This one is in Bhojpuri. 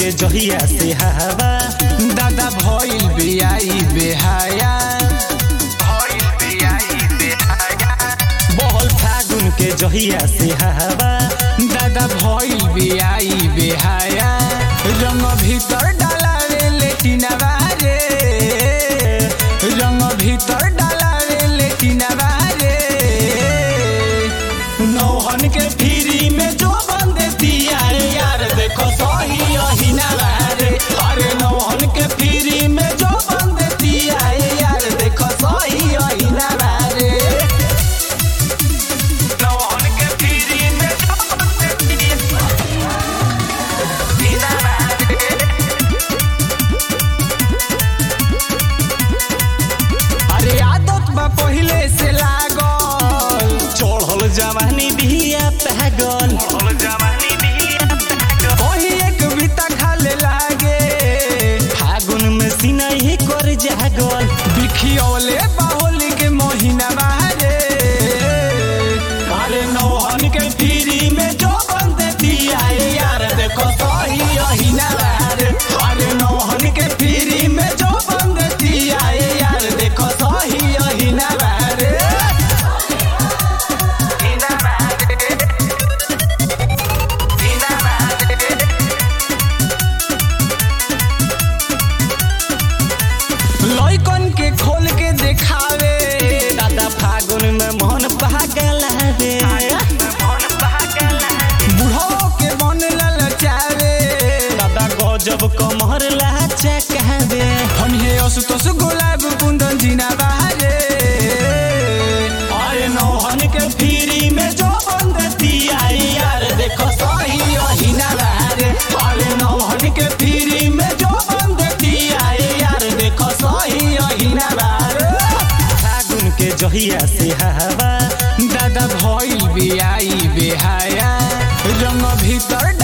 के जहिया से हवा दादा भइल बियाई बेहाया बहल फागुन के जहिया से हवा दादा भइल बियाई बेहाया रंग भीतर डालावे लेटिनवा रे रंग भीतर डालावे लेटिनवा रे नौहन के फिरी में जो बंद दिया यार देखो सही अहिना रे अरे नौहन के फिरी में जो बंद दिया यार देखो सही अहिना रे नौहन के फिरी में जो बंद दिया अरे आदत बा पहिले से लागल चढ़ल जवानी बिया पागल वही एक बीता खाले लागे फागुन में सीना ही कर जागल बिखियौले बाहुली के महीना बारे अरे नौहन के फिरी में जो बंद दिया यार देखो सही अहिना रे अरे नौहन के फिरी में जो बंद दिया यार देखो सही अहिना रे लइकन के खोल के देखावे दादा फागुन में मन पागल रे बुढ़ो के मन ललचावे दादा गजब कमर लाचा कहबे हम हे असुतोष गुलाब कुंदन जीना बारे अरे नौहन के फिरी में जो बंद दिया यार देखो सही अहिना रे अरे नौहन के फिरी में जो बंद दिया यार देखो सही अहिना रे फागुन के जहिया से हवा दादा भइल बियाई बेहाया रंग भीतर